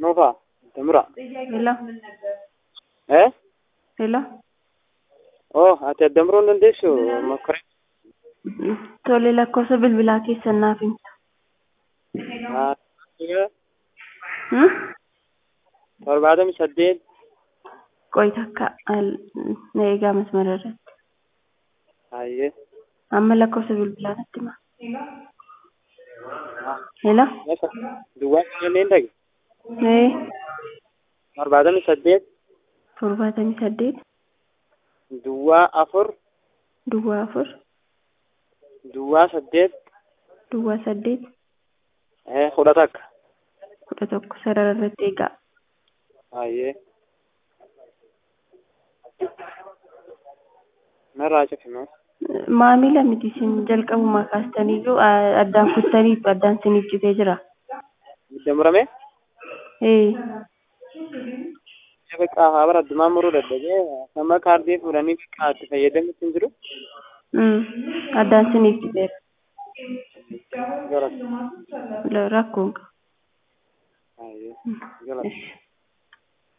Nuufa, Damura. Hello, Eh? hello. Oh, ati addamruu hin dandeessu makkore. Tole lakkoofsa bilbilaa keessan naaf himta. Hmm? Torbaatamii saddeet Qo'i takka al- na eegaa masmara irratti. Hayyee. Amma lakkoofsa bilbilaa natti hima. Hello. Yasa. Duwwaa kanneen dhage. Ee, Torbaatamii saddeet torbaatamii saddeet duwwaa afur duwwaa afur duwwaa saddeet duwwaa saddeet eh, kudha takka. kudha tokko sarara irratti eegaa. Hayyee. Narraa cifinoo. Maamila miti isin jalqabumaa kaastaniyyuu a- addaan kuttaniitu addaan isiniif citee jira. Damuramee? Ee, Bakka haa bara addumaan muruu dadhabee nama kaardii fuudhanii bakka itti fayyadamutti hin jiru. mm, addaan isiniif citeera. Gara. Rakkoon qaba. Hayyee. Gara. Ishi.